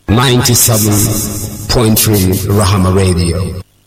97.3 Rahama Radio.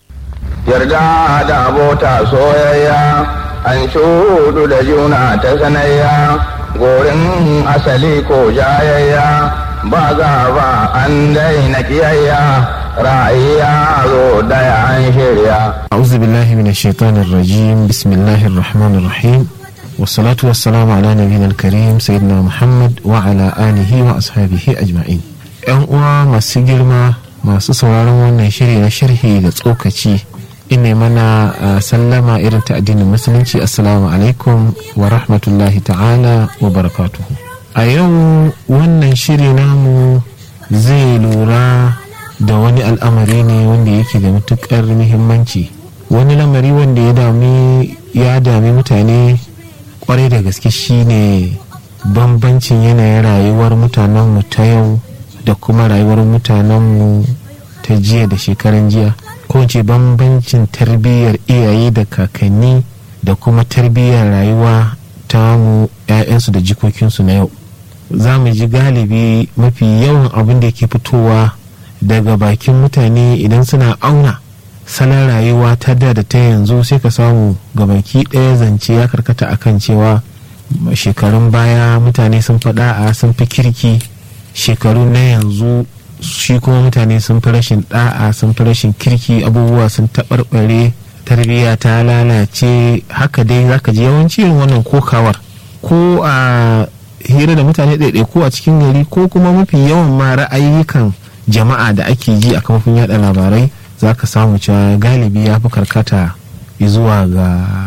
Yarda da abota soyayya, an shudu da juna ta sanayya, gorin asali ko jayayya, ba ba an daina kiyayya, ra'ayya zo daya an shirya. أعوذ بالله من الشيطان الرجيم بسم الله الرحمن الرحيم والصلاة والسلام على نبينا الكريم سيدنا محمد وعلى آله وأصحابه أجمعين ‘Yan uwa masu girma masu sauraron wannan shiri na sharhi da tsokaci ina mana sallama irin ta addinin musulunci assalamu alaikum wa rahmatullahi ta'ala wa barakatuhu a yau wannan shiri namu zai lura da wani al'amari ne wanda yake da matukar muhimmanci wani lamari wanda ya dami ya dami mutane kwarai da gaske shine bambancin yanayin rayuwar mutanenmu ta yau da kuma rayuwar mutanenmu ta jiya da shekaran jiya ko ce bambancin tarbiyyar iyaye da kakanni da kuma tarbiyyar rayuwa ta mu 'ya'yansu da jikokinsu na yau za mu ji galibi mafi yawan abin da ke fitowa daga bakin mutane idan suna auna salon rayuwa ta da da ta yanzu sai ka samu gabaki ɗaya zance ya karkata akan cewa shekarun baya mutane sun faɗa a sun fi kirki shekaru na yanzu shi kuma mutane sun fi rashin ɗa'a sun fi rashin kirki abubuwa sun taɓarɓare tarbiyya ta lalace haka dai zaka ji yawanci irin wannan kokawar ko a hira da mutane ɗaiɗai ko a cikin gari ko kuma mafi yawan ma ra'ayyukan jama'a da ake ji a kafofin yada labarai za ka samu cewa galibi ya fi karkata zuwa ga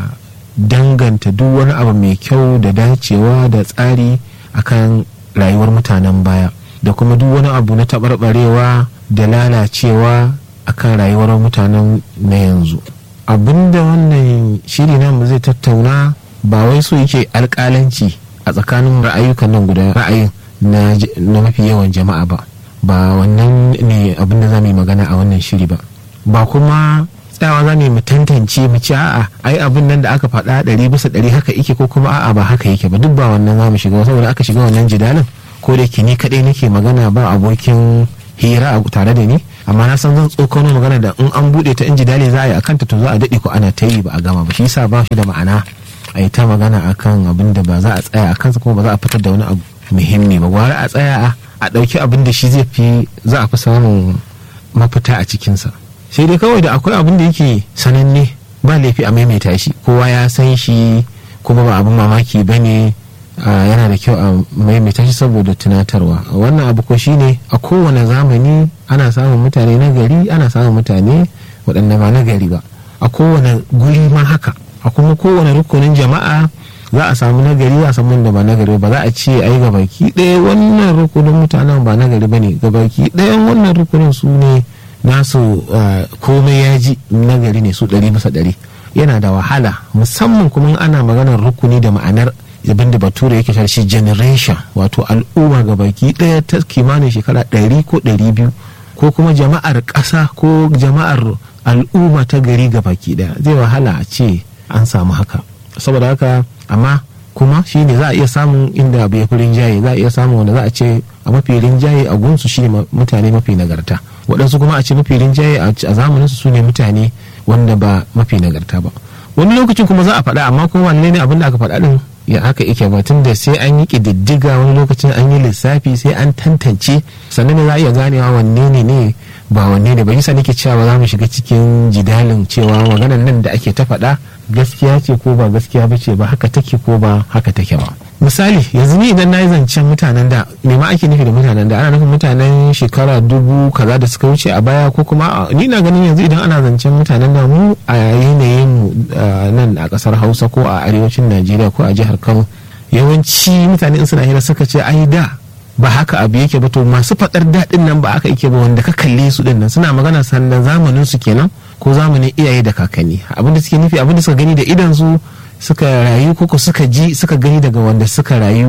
danganta duk wani abu mai kyau da dacewa da tsari akan rayuwar mutanen baya da kuma duk wani abu na taɓarɓarewa da lalacewa akan rayuwar mutanen na yanzu abinda wannan shiri namu zai tattauna ba wai so yake alƙalanci a tsakanin ra'ayukan nan guda ra'ayin na mafi yawan jama'a ba ba wannan ne abin da za mu yi magana a wannan shiri ba ba kuma tsayawa za mu tantance mu ci a'a ai abin nan da aka faɗa ɗari bisa ɗari haka yake ko kuma a'a ba haka yake ba duk ba wannan za mu shiga saboda aka shiga wannan jidalin ko da ke ni kaɗai nake magana ba abokin hira a tare da ni amma na san zan tsokano magana da in an buɗe ta in jidali za a yi akan ta to za a daɗe ko ana ta yi ba a gama ba shi yasa ba shi da ma'ana a yi ta magana akan abin da ba za a tsaya a kansa kuma ba za a fitar da wani abu muhimmi ba gwara a tsaya a a ɗauki abin da shi zai fi za a fi samun mafita a cikinsa sai dai kawai da akwai abin da yake sananne ba laifi a maimaita shi kowa ya san shi kuma ba abin mamaki ba ne yana da kyau a maimaita shi saboda tunatarwa wannan abu ko shine a kowane zamani ana samun mutane na gari ana samun mutane waɗanda ba na gari ba a kowane guri ma haka a kuma kowane rukunin jama'a za a samu nagari za a samu wanda ba nagari ba za a ce ai ga baki ɗaya wannan rukunin mutanen ba nagari ba ne ga baki ɗayan wannan rukunin su ne nasu komai ya ji nagari ne su ɗari bisa ɗari yana da wahala musamman kuma ana maganar rukuni da ma'anar abin da bature yake shi generation wato al'umma ga baki ɗaya ta kimanin shekara ɗari ko ɗari biyu ko kuma jama'ar ƙasa ko jama'ar al'umma ta gari ga baki ɗaya zai wahala a ce an samu haka saboda haka amma kuma shi ne za a iya samun inda abu ya fi rinjaye za a iya samun wanda za a ce a mafi rinjaye a gunsu shi ne mutane mafi nagarta waɗansu kuma a ce mafi rinjaye a zamanin su ne mutane wanda ba mafi nagarta ba wani lokacin kuma za a faɗa amma kuma wanne ne abin da aka faɗa ɗin ya haka yake ba tun da sai an yi ƙididdiga wani lokacin an yi lissafi sai an tantance sannan ne za a iya ganewa wanne ne ne ba wanne ne ba yasa nake cewa ba za mu shiga cikin jidalin cewa maganar nan da ake ta faɗa gaskiya ce ko ba gaskiya ba ce ba haka take ko ba haka take ba misali yanzu ni idan na yi zancen mutanen da me ma ake nufi da mutanen da ana nufin mutanen shekara dubu kaza da suka wuce a baya ko kuma ni na ganin yanzu idan ana zancen mutanen da mu a yanayin mu nan a kasar hausa ko a arewacin najeriya ko a jihar kano yawanci mutane in suna hira suka ce ai da ba haka abu yake ba to masu faɗar daɗin nan ba haka yake ba wanda ka kalle su din nan suna magana sannan zamanin su kenan ko zamanin iyaye da kakanni abinda suke nufi abinda suka gani da idan su suka rayu koko suka ji suka gani daga wanda suka rayu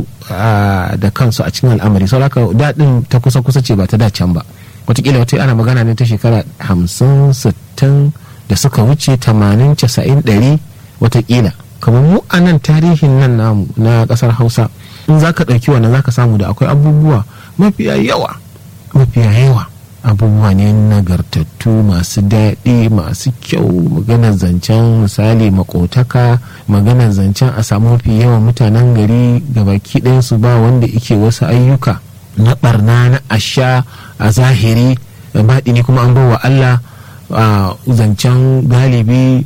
da kansu a cikin al'amari sau haka daɗin ta kusa kusa ce ba ta dacen ba watakila wata ana magana ne ta shekara hamsin sittin da suka wuce tamanin casa'in ɗari watakila kamar mu a nan tarihin nan namu na ƙasar hausa in za ka ɗauki wannan za ka samu da akwai abubuwa mafiya yawa mafiya yawa abubuwa ne nagartattu masu daɗi masu kyau maganar zancen misali makotaka maganar zancen a samu mafi yawan mutanen gari ga baki ɗayansu ba wanda ike wasu ayyuka na barna na asha a zahiri baɗi ne kuma an bawa Allah zancen galibi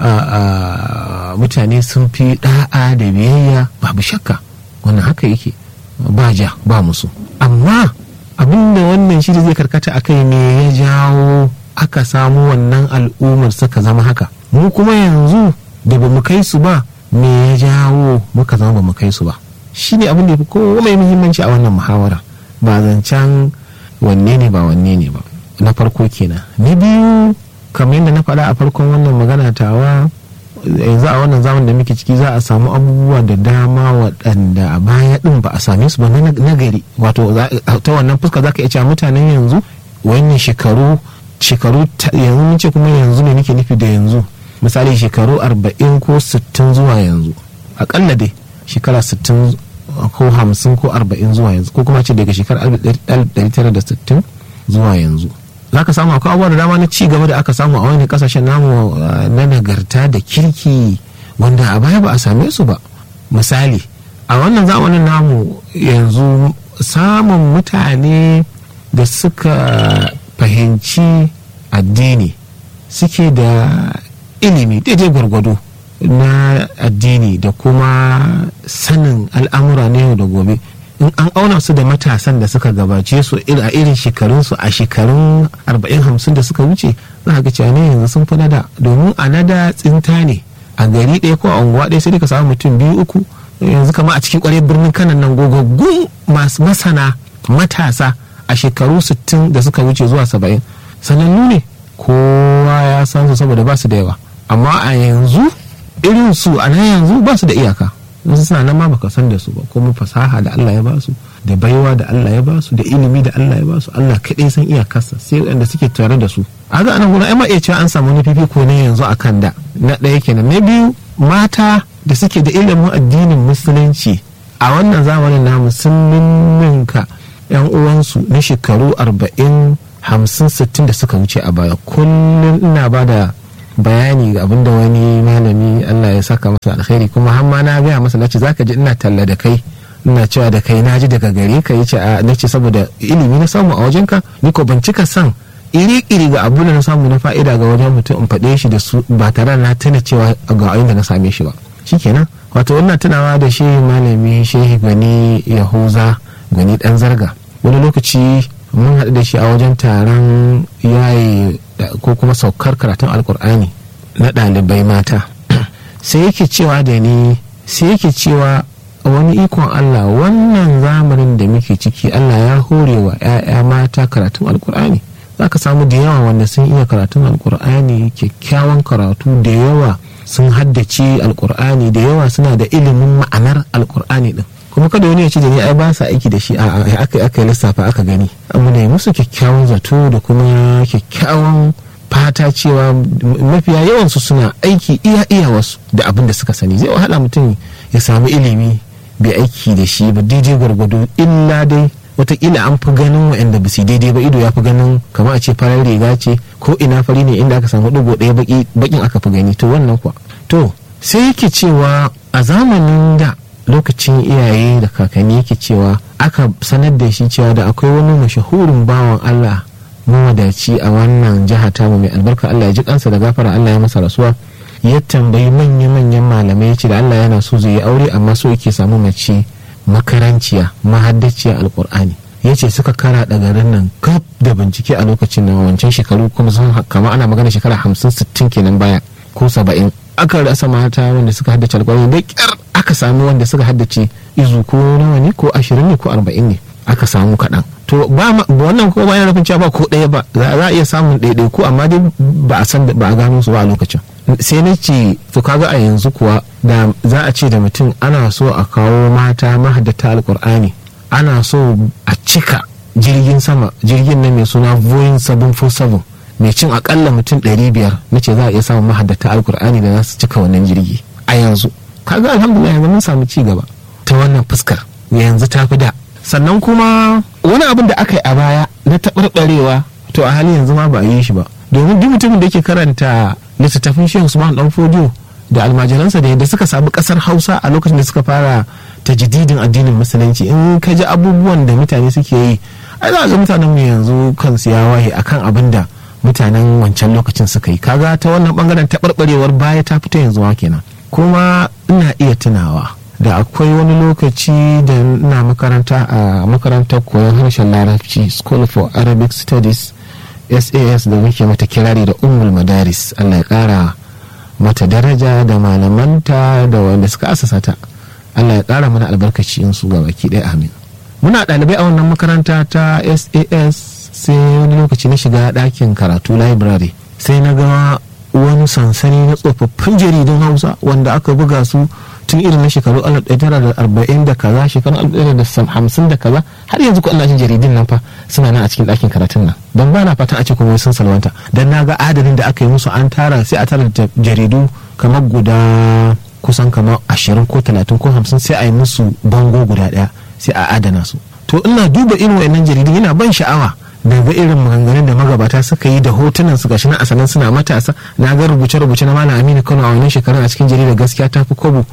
mutane sun fi ɗa'a da biyayya babu shakka wannan haka yake ba ja ba musu amma abinda wannan shi zai karkata a kai me ya jawo aka samu wannan al'ummar suka zama haka mu kuma yanzu da ba mu kai su ba me ya jawo muka zama ba mu kai su ba shi ne abin da ya fi kowa mai muhimmanci a wannan muhawara ba zancen wanne ne ba wanne ne ba na farko kenan na biyu kamar yadda na faɗa a farkon wannan magana tawa yanzu a wannan zaman da muke ciki za a samu abubuwa da dama waɗanda a baya ɗin ba a same su ba na gari wato ta wannan fuska za ka iya cewa mutanen yanzu wannan shekaru shekaru yanzu mun ce kuma yanzu ne nake nufi da yanzu misali shekaru arba'in ko sittin zuwa yanzu akalla dai shekara sittin ko hamsin ko arba'in zuwa yanzu ko kuma ce daga shekarar alif tara da sittin zuwa yanzu za ka samu akwai abubuwa da dama na ci gaba da aka samu a wani kasashen namu na nagarta da kirki wanda a baya ba a same su ba misali a wannan zamanin namu yanzu samun mutane da suka fahimci addini suke da ilimi daidai gwargwado na addini da kuma sanin al'amura na yau da gobe in an auna su da matasan da suka gabace su a irin shekarunsu a shekarun 40-50 da suka wuce za ga cewa ne yanzu sun fi nada domin a nada tsinta ne a gari ɗaya ko a unguwa ɗaya sai ka samu mutum biyu uku yanzu kama a cikin kwarai birnin kanan nan gogaggun masu masana matasa a shekaru 60 da suka wuce zuwa 70 sanannu ne kowa ya san su saboda ba su da yawa amma a yanzu irin su a nan yanzu ba su da iyaka wasu suna nan ma baka san da su ba kuma fasaha da Allah ya ba su da baiwa da Allah ya ba su da ilimi da Allah ya ba su Allah kaɗai san iyakarsa sai waɗanda suke tare da su a ga anan gurin ai ma iya cewa an samu wani fifiko ne yanzu a kan da na ɗaya kenan na biyu mata da suke da ilimin addinin musulunci a wannan zamanin namu sun ninninka yan uwansu na shekaru arba'in hamsin sittin da suka wuce a baya kullum ina ba da bayani ga abinda wani malami Allah ya saka masa alkhairi kuma har ma na gaya masa nace zaka ji ina talla da kai ina cewa da kai naji daga gare ka yace a nace saboda ilimi na samu a wajenka ni ko ban cika san iri-iri ga abu da na samu na fa'ida ga wajen mutum in faɗe shi da su ba tare na tuna cewa ga inda na same shi ba shikenan wato wannan tunawa da shehi malami shehi gani yahuza gani dan zarga wani lokaci mun haɗu da shi a wajen taron yayi ko kuma saukar karatun alkur'ani na ɗalibai mata sai yake cewa da ni sai yake cewa wani ikon Allah wannan zamanin da muke ciki Allah ya hore wa 'ya'ya mata karatun alkur'ani za ka samu da yawa wanda sun iya karatun alkur'ani kyakkyawan karatu da yawa sun haddace alkur'ani da yawa suna da ilimin ma'anar alkur'ani din kuma kada wani ya ce da ni ai ba sa aiki da shi a aka aka lissafa aka gani amma ne musu kyakkyawan zato da kuma kyakkyawan fata cewa mafiya yawansu suna aiki iya iya wasu da abin da suka sani zai wahala mutum ya samu ilimi bai aiki da shi ba daidai gwargwado illa dai watakila an fi ganin waɗanda ba su daidai ba ido ya fi ganin kamar a ce farar riga ce ko ina fari ne inda aka samu ɗigo ɗaya bakin aka fi gani to wannan kuwa to sai yake cewa a zamanin da lokacin iyaye da kakanni yake cewa aka sanar da shi cewa da akwai wani mashahurin bawan Allah mawadaci a wannan jiha tamu mai albarka Allah ya ji kansa da gafara Allah ya masa rasuwa ya tambayi manya-manyan malamai ya ce da Allah yana so zai yi aure amma so yake samu mace makaranciya mahaddaciya alkur'ani ya ce suka kara da garin nan gab da bincike a lokacin nan wancan shekaru kuma sun kama ana magana shekara hamsin sittin kenan baya ko saba'in aka rasa mata wanda suka haddace alkur'ani da kyar aka sami wanda suka haddace izu ko nawa ne ko ashirin ne ko arba'in ne aka samu kaɗan to ba wannan ko bayan nufin cewa ba ko ɗaya ba za a iya samun ɗaiɗai ko amma dai ba a san ba a gano su ba a lokacin sai na ce to kaga a yanzu kuwa da za a ce da mutum ana so a kawo mata mahaddata alkur'ani ana so a cika jirgin sama jirgin na mai suna boeing 747 mai cin akalla mutum 500 na ce za a iya samun mahaddata alkur'ani da za su cika wannan jirgi a yanzu kaga alhamdulillah yanzu mun samu ci gaba ta wannan fuskar yanzu ta fi da sannan kuma wani abin da aka yi a baya na taɓarɓarewa to a halin yanzu ma ba a yi shi ba domin duk mutumin da yake karanta littattafin shehu usman dan fodiyo da almajiransa da yadda suka samu kasar hausa a lokacin da suka fara tajdidin addinin musulunci in ka ji abubuwan da mutane suke yi ai za ga mutanen mu yanzu kansu ya waye akan abin da mutanen wancan lokacin suka yi kaga ta wannan bangaren taɓarɓarewar baya ta fito yanzu ma kenan kuma ina iya tunawa da akwai wani lokaci da ina makaranta a makarantar koyon harshen larabci school for arabic studies sas da muke mata kirari da ummul madaris allah ya kara mata daraja da malamanta da wanda suka asasa ta allah ya kara mana albarkaci in su baki ɗaya amin muna ɗalibai a wannan makaranta ta sas sai wani lokaci na shiga ɗakin karatu library sai na ga wani sansani na tsofaffin jaridun hausa wanda aka buga su tun irin na shekaru 1940 da kaza shekaru 1950 da kaza har yanzu ko Allah jaridun nan fa suna nan a cikin ɗakin karatun nan don ba na fatan a ce kuma sun salwanta don na ga adadin da aka yi musu an tara sai a tara da jaridu kamar guda kusan kamar 20 ko 30 ko 50 sai a yi musu bango guda ɗaya sai a adana su to ina duba irin wayannan jaridun yana ban sha'awa daga irin maganganun da magabata suka yi da hotunan su gashi na asalin suna matasa na ga rubuce-rubuce na malam aminu kano a wannan shekarun a cikin jaridar gaskiya ta fi kobo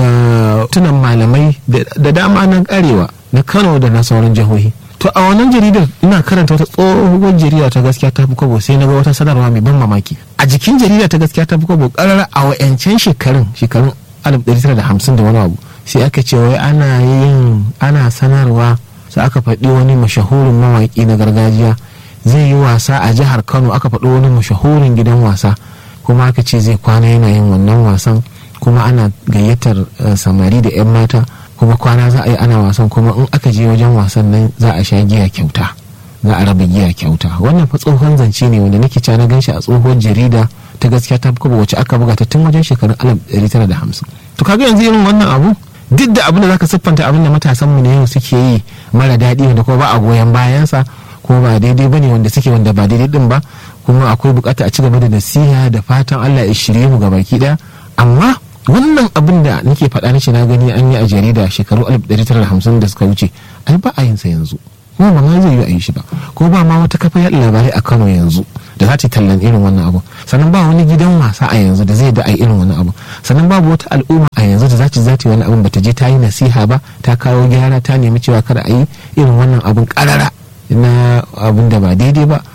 da tunan malamai da dama na karewa na kano da na sauran jihohi to a wannan jaridar ina karanta wata tsohuwar jarida ta gaskiya ta fi kobo sai na ga wata sanarwa mai ban mamaki a jikin jarida ta gaskiya ta fi kobo karar a wa'yancan shekarun shekarun 1950 da wani abu sai aka ce wai ana yin ana sanarwa sai aka faɗi wani mashahurin mawaƙi na gargajiya zai yi wasa a jihar kano aka faɗi wani mashahurin gidan wasa kuma aka ce zai kwana yana yin wannan wasan kuma ana gayyatar samari da 'yan mata kuma kwana za a yi ana wasan kuma in aka je wajen wasan nan za a sha giya kyauta za a raba giya kyauta wannan fa tsohon zance ne wanda nake na gan shi a tsohuwar jarida ta gaskiya ta kuma wacce aka buga ta tun wajen shekarun 1950 to kaga yanzu irin wannan abu duk da abin da zaka siffanta abin da matasan mu ne yau suke yi mara daɗi wanda kuma ba a goyon bayansa ko ba daidai bane wanda suke wanda ba daidai din ba kuma akwai bukata a ci gaba da nasiha da fatan Allah ya shirye mu gabaki daya amma wannan abin da nake faɗa nace na gani an yi a jarida shekaru 1950 da suka wuce ai ba a yin sa yanzu kuma ba ma zai yi a yi shi ba ko ba ma wata kafa yaɗa labarai a Kano yanzu da za ta tallan irin wannan abu sannan ba wani gidan wasa a yanzu da zai da a irin wannan abu sannan babu wata al'umma a yanzu da za ta zata wani abun bata je ta yi nasiha ba ta kawo gyara ta nemi cewa kada a yi irin wannan abun karara na abun da ba daidai ba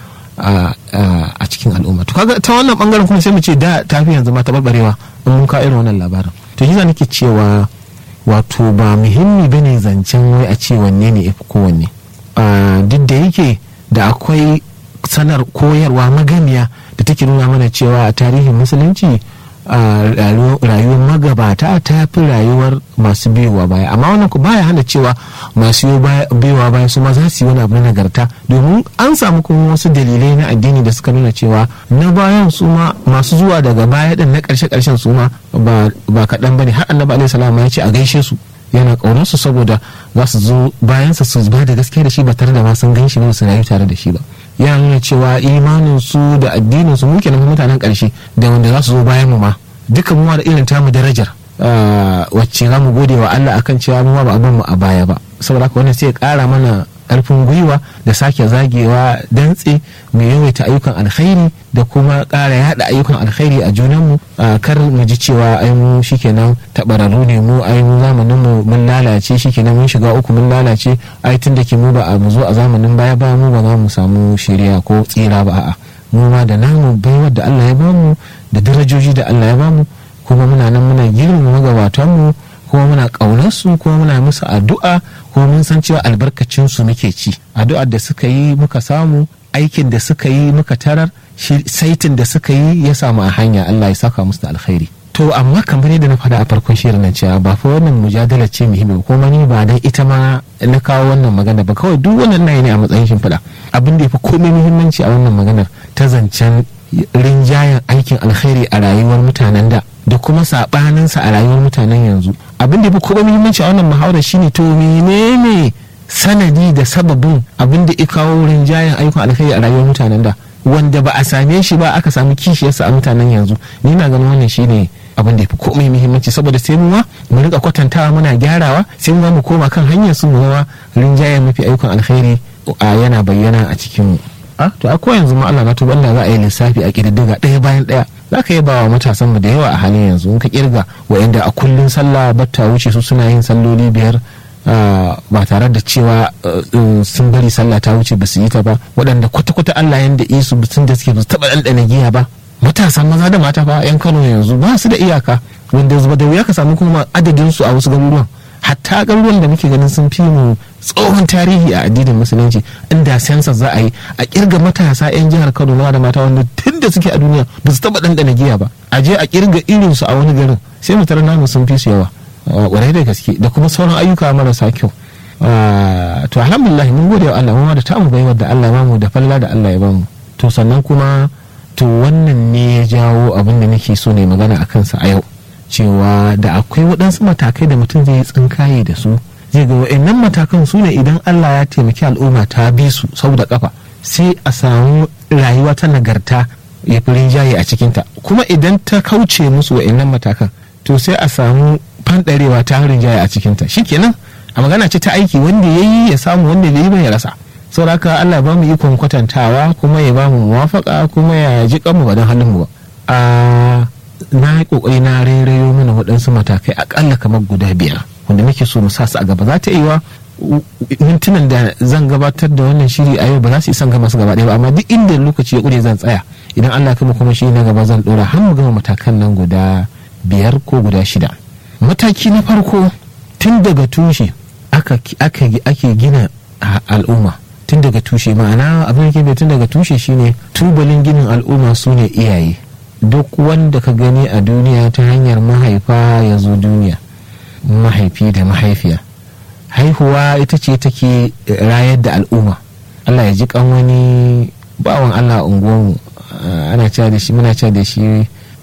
a cikin al'umma to kaga ta wannan bangaren kuma sai mu ce da tafi yanzu ma ta barbarewa in mun kawo irin wannan labarin to shi nake cewa wato ba muhimmi bane zancen wai a ce wanne ne yafi kowanne duk da yake da akwai sanar koyarwa magamiya da take nuna mana cewa a tarihin musulunci rayuwar magabata ta fi rayuwar masu biyowa baya amma wannan ku baya hana cewa masu biyowa baya su ma za su yi wani abu na nagarta domin an samu kuma wasu dalilai na addini da suka nuna cewa na bayan su ma masu zuwa daga baya din na karshe karshen su ma ba kaɗan bane har annabi alaihi salam ya ce a gaishe su yana ƙaunar su saboda za su zo bayansa su ba da gaskiya da shi ba tare da ma sun gan shi ba su rayu tare da shi ba yana nuna cewa imanin su da addinin su muke nan mutanen ƙarshe da wanda za su zo bayan mu ma duka mu da irin tamu darajar wacce za mu gode wa Allah akan cewa mu ba abin mu a baya ba saboda haka wannan sai ya ƙara mana ƙarfin gwiwa da sake zagewa dantse mai yawaita ayyukan alkhairi da kuma ƙara yada ayyukan alkhairi a junanmu kar mu ji cewa ai mu shikenan tabararru ne mu ai mu zamanin mu mun lalace shikenan mun shiga uku mun lalace ai tun da ke mu ba a mu zo a zamanin baya ba mu ba za mu samu shari'a ko tsira ba a'a mu ma da namu baiwar da Allah ya bamu da darajoji da Allah ya bamu kuma muna nan muna girmama magabatanmu kuma muna ƙaunar su kuma muna musu addu'a kuma mun san cewa albarkacin su muke ci addu'ar da suka yi muka samu aikin da suka yi muka tarar saitin da suka yi ya samu a hanya Allah ya saka musu da alkhairi to amma kamar yadda na faɗa a farkon shirin nan cewa ba fa wannan mujadala ce muhimmi kuma ni ba dan ita ma na kawo wannan magana ba kawai duk wannan nayi ne a matsayin shimfiɗa abin da ya fi komai muhimmanci a wannan maganar ta zancen rinjayen aikin alkhairi a rayuwar mutanen da da kuma saɓaninsa a rayuwar mutanen yanzu abin da ya fi kuma muhimmanci a wannan muhawarar shine to menene sanadi da sababin abin da ya kawo rinjayen ayyukan alkhairi a rayuwar mutanen da wanda ba a same shi ba aka samu kishiyarsa a mutanen yanzu ni na ganin wannan shine abin da ya fi komai muhimmanci saboda sai mu ma mu rika kwatantawa muna gyarawa sai mu mu koma kan hanyar su mu zama rinjayen mafi ayyukan alkhairi yana bayyana a cikin a to akwai yanzu ma Allah na tuba Allah za a yi lissafi a kididdiga ɗaya bayan ɗaya za ka yi bawa matasan mu da yawa a halin yanzu in ka kirga wa'anda a kullun sallah batta wuce su suna yin salloli biyar ba tare da cewa sun bari sallah ta wuce ba su yi ta ba waɗanda kwata-kwata Allah yanda isu sun da suke ba su taɓa ɗanɗana giya ba matasan maza da mata fa yan Kano yanzu ba su da iyaka wanda zuba da wuya ka samu kuma adadin su a wasu garuruwan hatta garuruwan da muke ganin sun fi mu tsohon tarihi a addinin musulunci inda sensa za a yi a kirga matasa 'yan jihar kano na da mata wanda tun da suke a duniya ba su taba ɗanɗana giya ba a je a kirga irin su a wani garin sai mu tara namu sun fi su yawa ƙwarai da gaske da kuma sauran ayyuka marasa kyau to alhamdulillah mun gode wa Allah mu da tamu baiwar da Allah ya bamu da falla da Allah ya bamu to sannan kuma to wannan ne ya jawo abin da nake so ne magana a kansa a yau cewa da akwai waɗansu matakai da mutum zai yi tsinkaye da su zai ga wa'annan matakan su ne idan Allah ya taimaki al'umma ta bi su sau da kafa sai a samu rayuwa ta nagarta ya fi rinjaye a cikinta kuma idan ta kauce musu wa'annan matakan to sai a samu fanɗarewa ta rinjaye a cikinta shikenan a magana ce ta aiki wanda ya yi ya samu wanda bai yi ba ya rasa saboda haka Allah ba mu ikon kwatantawa kuma ya ba mu muwafaka kuma ya ji kanmu ba don halin mu ba na yi kokari na rairayo mana waɗansu matakai akalla kamar guda biyar wanda muke so mu sa su a gaba za ta iya mintunan da zan gabatar da wannan shiri a yau ba za su isan gama su gaba ɗaya ba amma duk inda lokaci ya ƙure zan tsaya idan Allah kuma kuma shi na gaba zan ɗora har mu gama matakan nan guda biyar ko guda shida mataki na farko tun daga tushe ake gina al'umma tun daga tushe ma'ana abin da ke tun daga tushe shine tubalin ginin al'umma su ne iyaye duk wanda ka gani a duniya ta hanyar mahaifa ya zo duniya mahaifi da mahaifiya haihuwa ita ce take rayar da al'umma allah ya ji kan wani bawan allah unguwarmu ana cewa da shi muna cewa da shi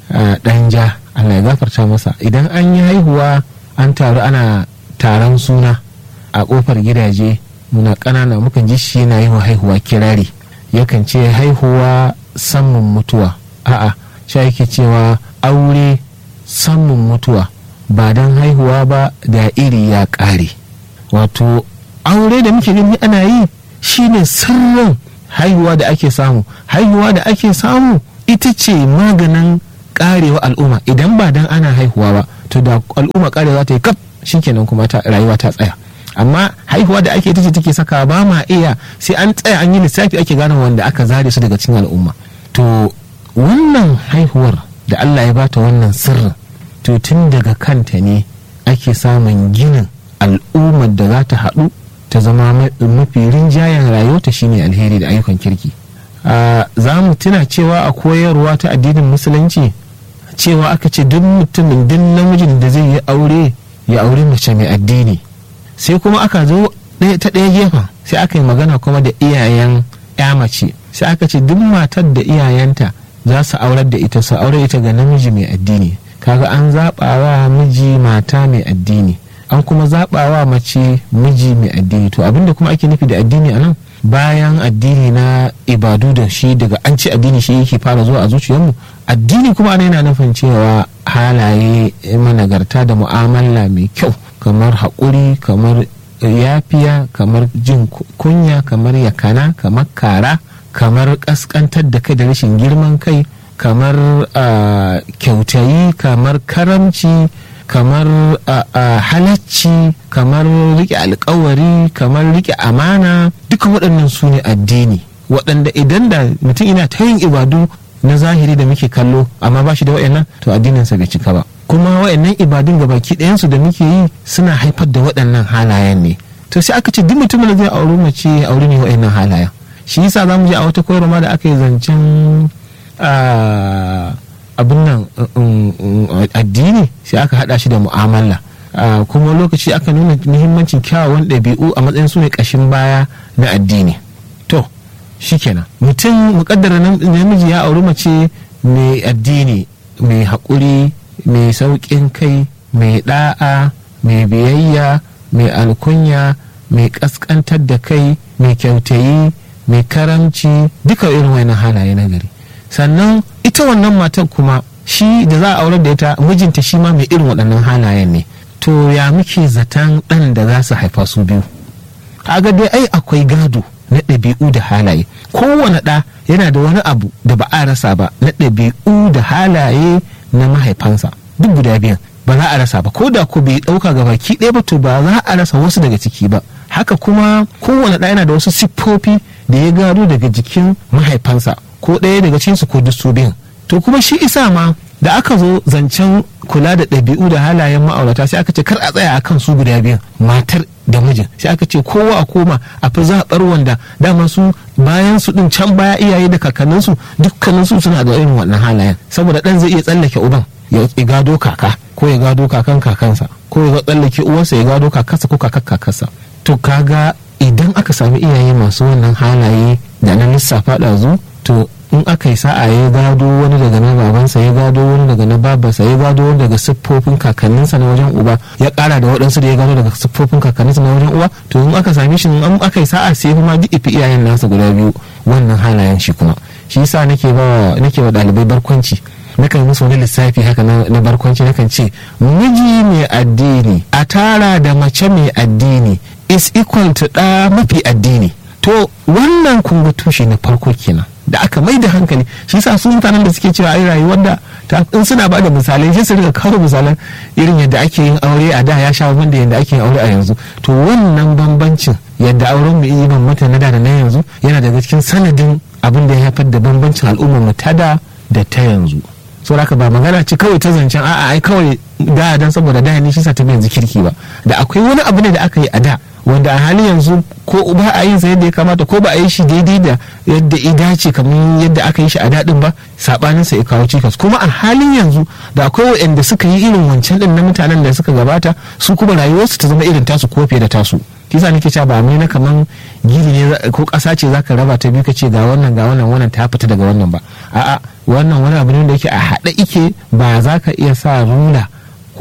danja allah ya gafarta masa idan an yi haihuwa an taru ana taron suna a kofar gidaje muna ƙanana mukan ji shi yana yi wa haihuwa kirari yakan ce haihuwa samun mutuwa a'a sha yake cewa aure samun mutuwa ba don haihuwa ba da iri ya ƙare wato aure da muke gani ana yi shine sirrin haihuwa da ake samu haihuwa da ake samu ita ce maganin karewa al'umma idan ba dan ana haihuwa ba to da al'umma karewa ta yi kaf shikenan kuma ta rayuwa ta tsaya amma haihuwa da ake ita ce take saka ba ma iya sai an tsaya an yi lissafi ake gane wanda aka zare su daga cikin al'umma to wannan haihuwar da Allah ya bata wannan sirrin to tun daga kanta ne ake samun ginin al'ummar da za ta haɗu ta zama mafi rinjayen rayuwarta shine alheri da ayyukan kirki za mu tuna cewa a koyarwa ta addinin musulunci cewa aka ce duk mutumin duk namijin da zai yi aure ya aure mace mai addini sai kuma aka zo ta ɗaya gefen sai aka yi magana kuma da iyayen ya mace sai aka ce duk matar da iyayenta za su aurar da ita su aure ita ga namiji mai addini kaga an zaɓawa miji mata mai addini an kuma zaɓawa mace miji mai addini to abinda kuma ake nufi da addini a nan bayan addini na ibadu da shi daga an ce addini shi yake fara zuwa a zuciyarmu addini kuma ana yana nufin cewa halaye managarta da mu'amala mai kyau kamar haƙuri kamar yafiya kamar jin kunya kamar yakana kamar kara kamar ƙasƙantar da kai da rashin girman kai kamar kyautayi kamar karamci kamar halacci kamar rike alkawari kamar rike amana duka waɗannan su ne addini waɗanda idan da mutum ina ta yin ibadu na zahiri da muke kallo amma ba shi da waɗannan to addininsa bai cika ba kuma waɗannan ibadun ga baki ɗayansu da muke yi suna haifar da waɗannan halayen ne to sai aka ce duk mutumin da zai auri mace auri ne waɗannan halayen shi yasa za mu je a wata koyarwa da aka yi zancen abin nan addini sai aka hada shi da mu'amala kuma lokaci aka nuna muhimmancin kyawawan ɗabi'u a matsayin su ne ƙashin baya na addini to shikenan mutum muƙaddara namiji ya auri mace mai addini mai haƙuri mai sauƙin kai mai ɗa'a mai biyayya mai alkunya mai ƙasƙantar da kai mai kyautayi mai karamci duka irin wani halaye na gari sannan ita wannan matar kuma shi da za a aurar da ita mijinta shi ma mai irin waɗannan halayen ne to ya muke zaton ɗan da za su haifa su biyu kaga dai ai akwai gado na ɗabi'u da halaye kowane ɗa yana da wani abu da ba a rasa ba na ɗabi'u da halaye na mahaifansa duk guda biyan ba za a rasa ba ko da ko bai ɗauka ga baki ɗaya ba to ba za a rasa wasu daga ciki ba haka kuma kowane ɗa yana da wasu siffofi da ya gado daga jikin mahaifansa ko ɗaya daga cikinsu ko duk su biyan to kuma shi isa ma da aka zo zancen kula da ɗabi'u da halayen ma'aurata sai aka ce kar a tsaya akan su guda biyan matar da mijin sai aka ce kowa a koma a fi zaɓar wanda dama su bayan su ɗin can baya iyaye da kakanninsu dukkaninsu suna da irin wannan halayen saboda ɗan zai iya tsallake uban ya gado kaka ko ya gado kakan kakansa ko ya tsallake uwarsa ya gado kakarsa ko kakar kakarsa to kaga idan aka sami iyaye masu wannan halaye da na lissafa ɗazu to in aka yi sa'a ya gado wani daga na babansa ya gado wani daga na babarsa ya gado wani daga siffofin kakanninsa na wajen uba ya kara da waɗansu da ya gado daga siffofin kakanninsa na wajen uba to in aka same shi in aka yi sa'a sai kuma duk ifi iyayen nasa guda biyu wannan halayen shi kuma shi yasa nake ba nake wa ɗalibai barkwanci nakan musu wani lissafi haka na barkwanci nakan ce miji mai addini a tara da mace mai addini is equal to ɗa mafi addini to wannan kunga tushe na farko kenan da aka mai da hankali shi sa su mutanen da suke cewa ai rayuwar da in suna ba da misalai sai su riga kawo misalan irin yadda ake yin aure a da ya sha da yadda ake yin aure a yanzu to wannan bambancin yadda auren mu yi bambanta na da da na yanzu yana daga cikin sanadin abin da ya haifar da bambancin al'ummar mu ta da da ta yanzu saboda haka ba magana ce kawai ta zancen a'a ai kawai da dan saboda da ne shi sa ta yanzu kirki ba da akwai wani abu ne da aka yi a da wanda a halin yanzu ko ba a yin sa yadda ya kamata ko ba a yi shi daidai da yadda ya dace kamar yadda aka yi shi a daɗin ba saɓanin sa ya kawo cikas kuma a halin yanzu da akwai waɗanda suka yi irin wancan ɗin na mutanen da suka gabata su kuma rayuwarsu ta zama irin tasu ko fiye da tasu kisa nake cewa ba mai na kaman gini ne ko ƙasa ce zaka raba ta biyu ka ce ga wannan ga wannan wannan ta fita daga wannan ba a'a wannan wani abu ne da yake a haɗe ike ba za ka iya sa rula ko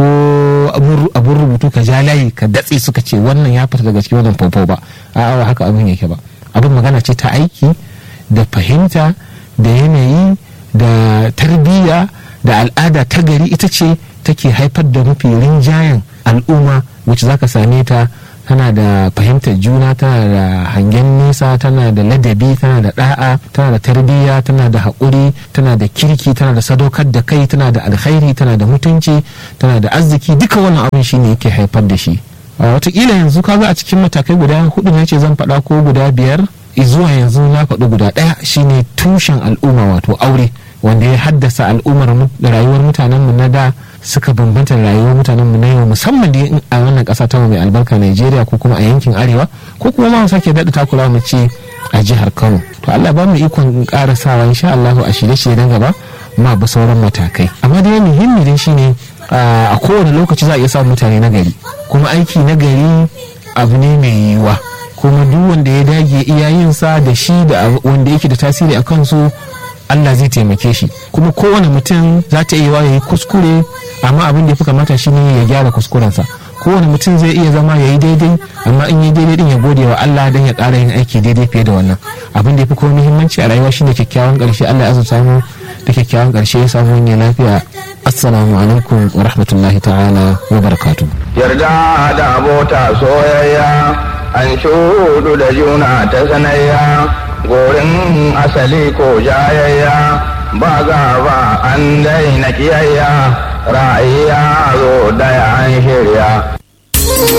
abun rubutu ka ja layi ka datse suka ce wannan ya fita daga cikin wannan fofo ba a haka abin yake ba abin magana ce ta aiki da fahimta da yanayi da tarbiyya da al'ada ta gari ita ce take haifar da mafi rinjayen al'umma wacce zaka same ta tana da fahimtar juna tana da hangen nesa tana da ladabi tana da da'a tana da tarbiyya tana da haƙuri tana da kirki tana da sadaukar da kai tana da alkhairi tana da mutunci tana da arziki duka wannan abin shi ne yake haifar da shi watakila yanzu kaga a cikin matakai guda hudu ne ce zan faɗa ko guda biyar zuwa yanzu na faɗi guda ɗaya shine tushen al'umma wato aure wanda ya haddasa al'ummar rayuwar mutanenmu na da suka bambanta rayuwar mutanen mu na yau musamman da a wannan kasa ta mai albarka Najeriya ko kuma a yankin arewa ko kuma ma sake daɗa takura mu ce a jihar Kano to Allah ba mu ikon karasawa insha Allah a shirye-shirye na gaba ma ba sauran matakai amma dai muhimmi dai shine a kowane lokaci za a iya samun mutane na gari kuma aiki na gari abu ne mai yiwuwa kuma duk wanda ya dage iyayensa da shi da wanda yake da tasiri a kansu Allah zai taimake shi kuma kowane mutum za ta iya ya yi kuskure amma abin da ya fi kamata shi ne ya gyara kuskurensa kowane mutum zai iya zama ya yi daidai amma in yi daidai din ya gode wa Allah don ya ƙara yin aiki daidai fiye da wannan abin da ya fi kuma muhimmanci a rayuwa shine kyakkyawan ƙarshe Allah ya azurta mu da kyakkyawan ƙarshe ya samu wani lafiya assalamu alaikum wa rahmatullahi ta'ala wa barakatuh yarda da abota soyayya an shudu da juna ta sanayya gorin asali ko jayayya ba gaba an daina kiyayya ra'ayi ya zo daya an shirya